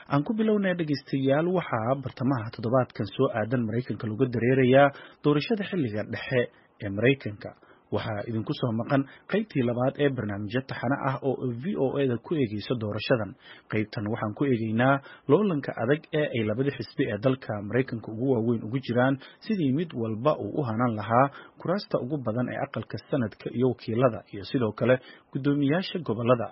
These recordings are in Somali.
aan ku bilownay dhegaystayaal waxaa bartamaha toddobaadkan soo aadan maraykanka lagu dareerayaa doorashada xilliga dhexe ee maraykanka waxaa idinku soo maqan qaybtii labaad ee barnaamijyo taxane ah oo v o eda ku eegeyso doorashadan qaybtan waxaan ku eegeynaa loolanka adag ee ay labada xisbi ee dalka maraykanka ugu waaweyn ugu jiraan sidii mid walba uu u hanan lahaa kuraasta ugu badan ee aqalka sanadka iyo wakiilada iyo sidoo kale guddoomiyaasha gobolada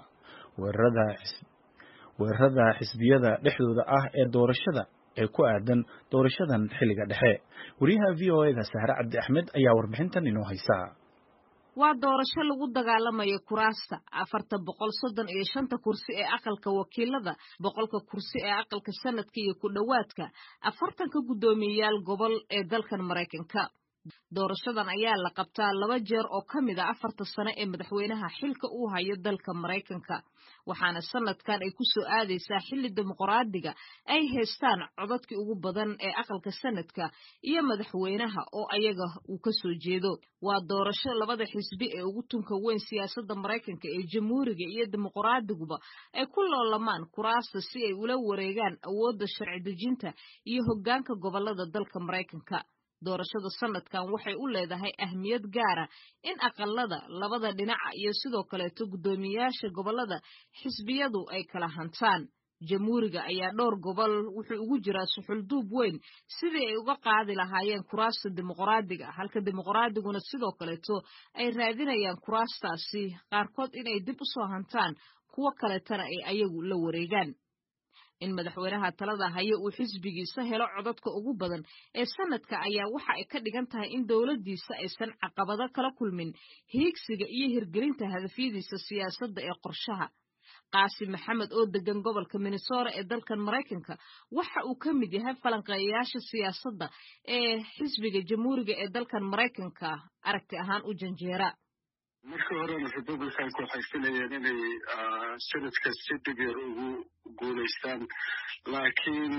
weerarada xisbiyada dhexdooda ah ee doorashada ee ku aadan doorashadan xilliga dhexe wariyaha v o eda sahre cabdi axmed ayaa warbixintan inoo haysaa waa doorasho lagu dagaalamayo kuraasta afarta boqol soddon iyo shanta kursi ee aqalka wakiilada boqolka kursi ee aqalka sanadka iyo ku dhowaadka afartanka guddoomiyeyaal gobol ee dalkan maraykanka doorashadan ayaa la qabtaa laba jeer oo ka mid a afarta sano ee madaxweynaha xilka uu hayo dalka maraykanka waxaana sanadkan ay ku soo aadaysaa xilli dimuqraadiga ay haystaan codadkii ugu badan ee aqalka sanadka iyo madaxweynaha oo ayaga uu ka soo jeedo waa doorasho labada xisbi ee ugu tunka weyn siyaasadda maraykanka ee jamhuuriga iyo dimuqraadiguba ay ku loolamaan kuraasta si ay ula wareegaan awoodda sharci dejinta iyo hoggaanka gobolada dalka maraykanka doorashada sanadkan waxay u leedahay ahmiyad gaara in aqalada labada dhinaca iyo sidoo kaleeto guddoomiyayaasha gobolada xisbiyadu ay kala hantaan jamhuuriga ayaa dhowr gobol wuxuu ugu jiraa suxulduub weyn sidii ay uga qaadi lahaayeen kuraasta dimuqraadiga halka dimuqraadiguna sidoo kaleeto ay raadinayaan kuraastaasi qaarkood inay dib u soo hantaan kuwo kaleetana ay ayagu la wareegaan in madaxweynaha talada hayo uu xisbigiisa helo codadka ugu badan ee sanadka ayaa waxa ay ka dhigan tahay in dowladdiisa aysan caqabado kala kulmin hiigsiga iyo hirgelinta hadafyadiisa siyaasadda ee qorshaha qaasim maxamed oo degan gobolka minnesota ee dalkan maraykanka waxa uu ka mid yahay falanqeeyayaasha siyaasadda ee xisbiga jamhuuriga ee dalkan maraykanka aragti ahaan u janjeera markii horena republicanku waxay filayeen inay sanadka si dhib yar ugu guulaystaan laakiin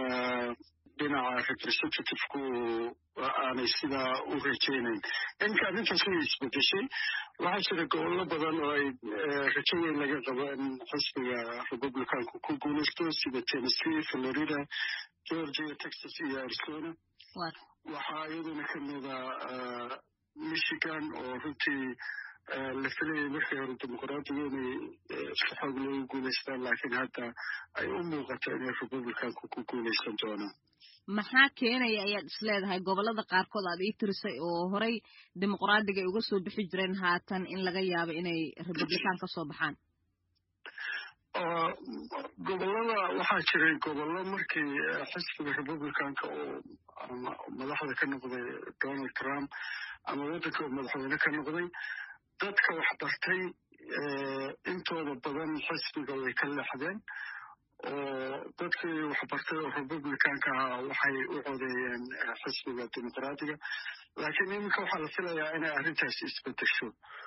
dhinaca representativku aanay sidaa u rajaynayn inka arrintaas way isbedeshay waxaa jira gobollo badan oo ay rajo weyn laga qabo in xisbiga republicanku ku guulaysto sida tennessee florida georgia texas iyo arizona waxaa iyaduna ka mida michigan oo runtii la filayay markii hore dimuqraadiga inay si xoog loogu guulaystaan laakiin hadda ay u muuqato inay republicanku ku guulaysan doonaan maxaa keenaya ayaad is leedahay gobolada qaarkood aad ii tirisay oo horey dimuqraadiga ay uga soo bixi jireen haatan in laga yaabo inay republican ka soo baxaan gobolada waxaa jiray gobollo markii xisbiga republicanka oo madaxda ka noqday donald trump ama waddanka madaxweyne ka noqday dadka waxbartay intooda badan xisbiga way ka leexdeen oo dadkii waxbartay oo republicanka ahaa waxay u codeeyeen xisbiga dimuqraadiga laakiin iminka waxaa la filayaa inay arrintaasi isbedesho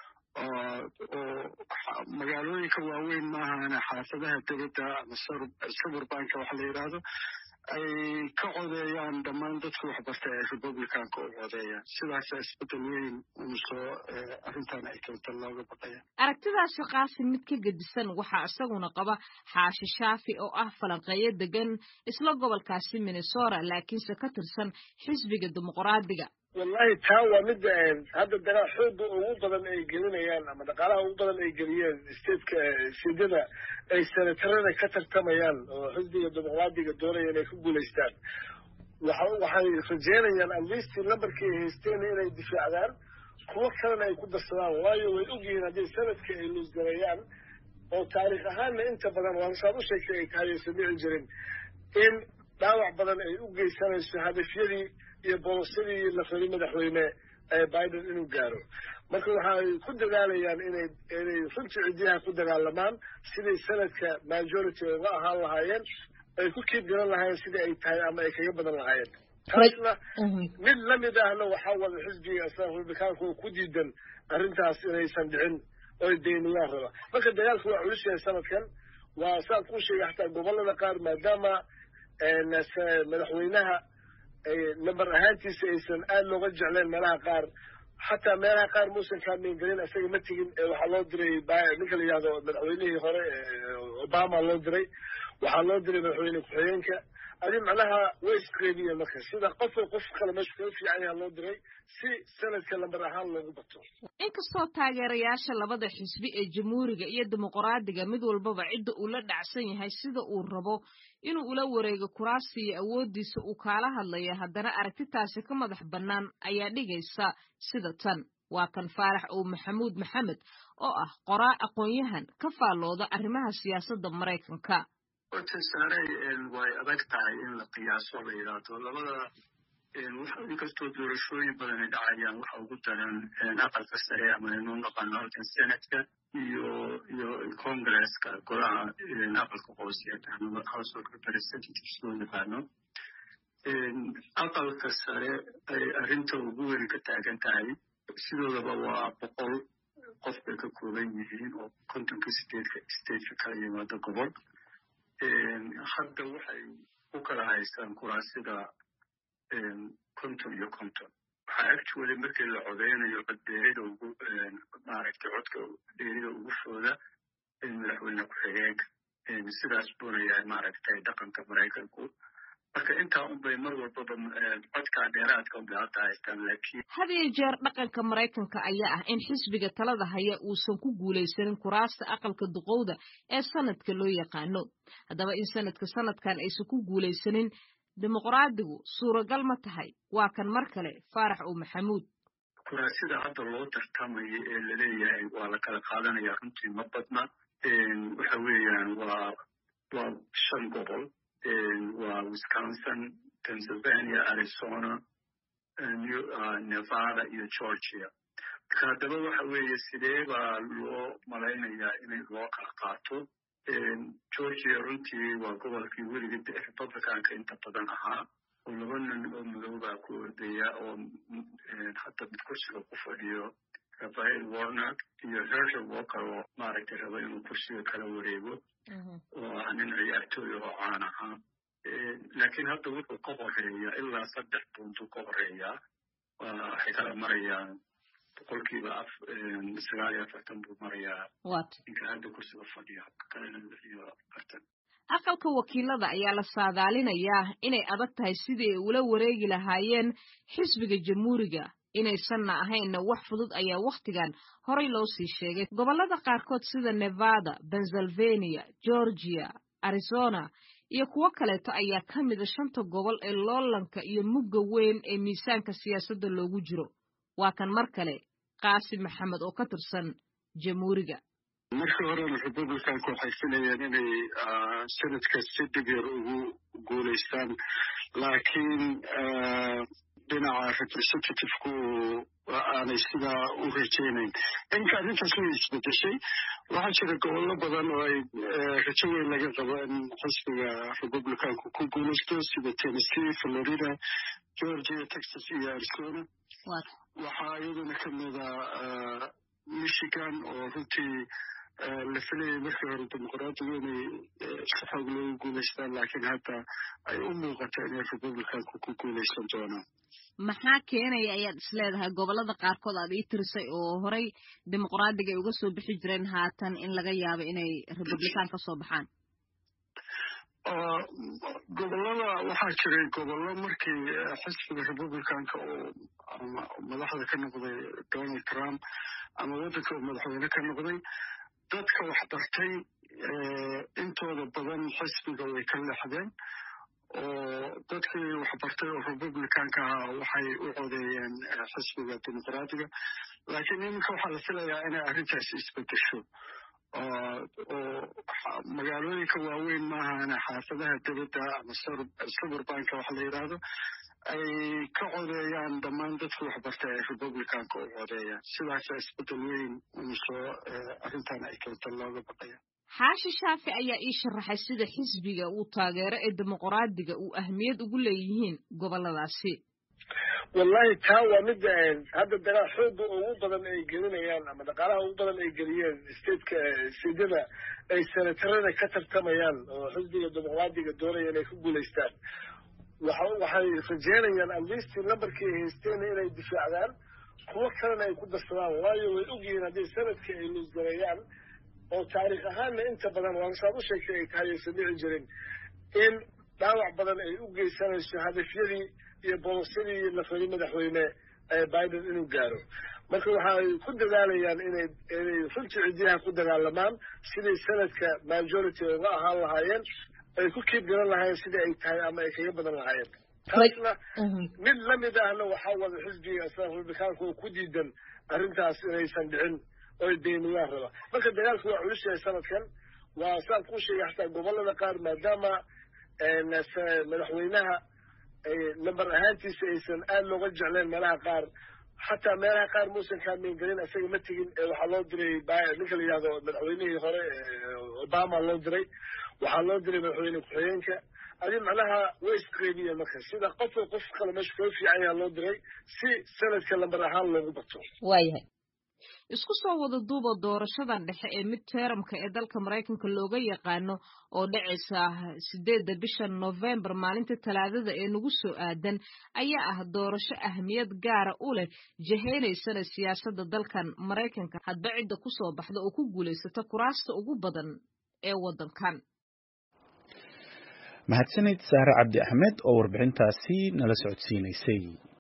oo magaalooyinka waaweyn maahane xaafadaha debadda ama suburbanka waxa la yidhaahdo ay ka codeeyaan dhammaan dadka waxbartay ay republicanka u codeeyaan sidaasa isbedel weyn unsoo arrintan ay keento looga baqaya aragtidaasi qaasim mid ka gedisan waxaa isaguna qaba xaashi shaafi oo ah falanqeeyo degan isla gobolkaasi minnesota laakiinse ka tirsan xisbiga dimuqraadiga wallahi taa waa midda hadda dagaal xooga ugu badan ay gelinayaan ama dhaqaalaha ugu badan ay geliyeen stateka sidyada ay senatarada ka tartamayaan oo xisbiga dimuqraadiga doonaya inay ku guulaystaan waxay rajeynayaan atleast numberkii ay haysteen inay difaacdaan kuwo kalena ay ku darsadaan waayo way ogyihiin haddii sanadka ay luusgareeyaan oo taariikh ahaanna inta badan waa saad u sheegtay ay tahay aysan dhici jirin in dhaawac badan ay u geysanayso hadafyadii iyo bolosadii la rabay madaxweyne biden inuu gaaro marka waxay ku dadaalayaan inay inay runtii cidiyaha ku dagaalamaan siday sanadka majority uga ahaan lahaayeen ay ku kiib garan lahaayeen sidai ay tahay ama ay kaga badan lahaayeen taasna mid lamid ahna waxaa wada xisbiga republikaanka oo ku diidan arrintaas inaysan dhicin oy dayniyaan raba marka dagaalku waa culus yahay sanadkan waa saan kuu sheegay xataa gobolada qaar maadaama madaxweynaha number ahaantiisa aysan aada looga jecleen meelaha qaar xataa meelaha qaar muusan kaameen gelin isaga ma tegin waxaa loo diray ninka la yihahdo madaxweynihii hore obama loo diray waxaa loo diray madaxweyne ku-xigeenka adi macnaha way isqeybiyeen marka sida qofka qof kale meesha kaga fiican yaha loo diray si sanadka lambar ahaan loogu bato inkastoo taageerayaasha labada xisbi ee jamhuuriga iyo dimuqraadiga mid walbaba cidda uu la dhacsan yahay sida uu rabo inuu ula wareego kuraasta iyo awooddiisa uu kaala hadlaya haddana aragtitaasi ka madax bannaan ayaa dhigaysa sida tan waa kan faarax ow maxamuud maxamed oo ah qoraa aqoon-yahan ka faallooda arrimaha siyaasadda maraykanka horta saarey way adag tahay in la qiyaaso la yidhaahdo labada inkastoo doorashooyin badani dhacayaan waxa ugu daran aqalka sare ama inuu naqano halkan senatka iyo iyo congresska golaha aqalka hoose house of representatives loo yaqaano aqalka sare ay arrinta ugu weyn ka taagan tahay sidoodaba waa boqol qof bay ka kooban yihiin oo kontonka sideedka stateka kala yimaado gobol hadda waxay u kala haystaan kuraasida konton iyo konton waxaa actually markii la codeynayo codbeerida ugu maaragtay codka beerida ugu fooda madaxweyne ku-xigeenka sidaas buuna yahay maaragtay dhaqanka maraykanku marka intaa unbay mar walbaba codkaa dheeraadka unbay hadda haystaan laakiin had iyo jeer dhaqanka maraykanka ayaa ah in xisbiga talada haya uusan ku guulaysanin kuraasta aqalka duqowda ee sanadka loo yaqaano haddaba in sanadka sanadkan aysan ku guulaysanin dimuqraadigu suuragal ma tahay waa kan mar kale faarax ow maxamuud kuraasida hadda loo tartamayo ee laleeyahay waa la kala qaadanaya runtii ma badna waxa weeyaan waa waa shan gobol waa wisconsin pennsylvania arizona nevada iyo georgia marka haddaba waxa weeye sidee baa loo malaynayaa inay loo kala qaato georgia runtii waa gobolkii weligii republicanka inta badan ahaa oo laba nin oo madoobaa ku ordaya oo hadda mid kursiga ku fadhiyo rafael warnak iyo hershel walker oo maaragtay raba inuu kursiga kala wareego oo ah nin ciyaartooy oo caan ahaa laakiin hadda wuxuu ka horeeyaa ilaa saddex buntu ka horeeyaa waxay kala marayaan boqolkiiba sagaal iyo afartan buu marayaa ninka hadda kursiga fadhiya kalena lix iyo afartan aqalka wakiilada ayaa la saadaalinayaa inay adag tahay sidii ay ula wareegi lahaayeen xisbiga jamhuuriga inaysanna ahaynna wax fudud ayaa wakhtigan horay loo sii sheegay gobollada qaarkood sida nevada pennsylvania georgia arizona iyo kuwo kaleeto ayaa ka mida shanta gobol ee loolanka iyo mugga weyn ee miisaanka siyaasadda loogu jiro waa kan mar kale qaasim maxamed oo ka tirsan jamhuuriga markii horena republicanku waxay filayeen inay sanadka si dhib yar ugu guulaystaan laakiin dhinaca representativku aanay sidaa u rajaynayn inka arrintaas way isbedeshay waxaa jira gobollo badan oo ay rajo weyn laga qabo in xisbiga republicanku ku guulaysto sida tennessee florida georgia texas iyo arizona waxaa iyaduna ka mida michigan oo runtii la filayay markii hore dimuqraadigu inay si xoog loogu guulaystaan laakiin hadda ay u muuqato inay republicanku ku guulaysan doonaan maxaa keenaya ayaad isleedahay gobollada qaarkood aad ii tirisay oo horay dimuqraadiga ay uga soo bixi jireen haatan in laga yaabo inay republican ka soo baxaan gobollada waxaa jiray gobollo markii xisbiga republicanka oo madaxda ka noqday donald trump ama waddanka uu madaxweyne ka noqday dadka wax bartay intooda badan xisbiga way ka leexdeen oo dadkii wax bartay oo republicanka ahaa waxay u codeeyeen xisbiga dimuqraadiga laakiin iminka waxaa la filayaa inay arrintaasi isbedesho oo magaalooyinka waaweyn maahane xaafadaha debadda ama suburbanka waxa la yidhaahdo ay ka codeeyaan dhammaan dadka waxbartay ay republicanka u codeeyaan sidaasa isbedel weyn unsoo arrintan ay keento looga baqaya xaashi shaafi ayaa ii sharaxay sida xisbiga uu taageero ee dimuqraadiga uu ahmiyad ugu leeyihiin gobolladaasi wallahi taa waa midda hadda dagaal xooga ugu badan ay gelinayaan ama dhaqaalaha ugu badan ay geliyeen stateka sidada ay senatarada ka tartamayaan oo xisbiga dimuqraadiga doonaya inay ku guulaystaan waxay rajeynayaan atleast numberkii ay haysteen inay difaacdaan kuwo kalena ay ku darsadaan waayo way ogyihiin haddii sanadka ay luusgareeyaan oo taariikh ahaanna inta badan waa saad u sheegtay ay tahay aysan dhici jirin in dhaawac badan ay u geysanayso hadafyadii iyo bolosyadii la rabay madaxweyne biden inuu gaaro marka waxaay ku dadaalayaan inay inay runtii cidiyaha ku dagaalamaan siday sanadka majority uga ahaan lahaayeen ay ku kiib garan lahaayeen sidai ay tahay ama ay kaga badan lahaayeen taasna mid lamid ahna waxaa wada xisbiga republikaanka oo ku diidan arrintaas inaysan dhicin oy beeniyaan raba marka dagaalku waa culus yahay sanadkan waa saan kuu sheegay xataa gobolada qaar maadaama madaxweynaha namber ahaantiisa aysan aada looga jecleen meelaha qaar xataa meelaha qaar muusan kaamiin gelin isaga ma tegin waxaa loo diray ninka la yidhahdo madaxweynihii hore obama loo diray waxaa loo diray madaxweyne ku-xigeenka adi macnaha way isqeybiyeen marka sida qofka qof kale meesha koo fiican yaha loo diray si sanadka lamber ahaan loogu bato waayahay isku soo wada duuba doorashadan dhexe ee mid teeramka ee dalka maraykanka looga yaqaano oo dhacaysa sideedda bisha novembar maalinta talaadada ee nagu soo aadan ayaa ah doorasho ahmiyad gaara u leh jaheynaysana siyaasadda dalkan maraykanka hadba cidda ku soo baxda oo ku guulaysata kuraasta ugu badan ee waddankan mahadsanid saare cabdi axmed oo warbixintaasi nala socodsiinaysay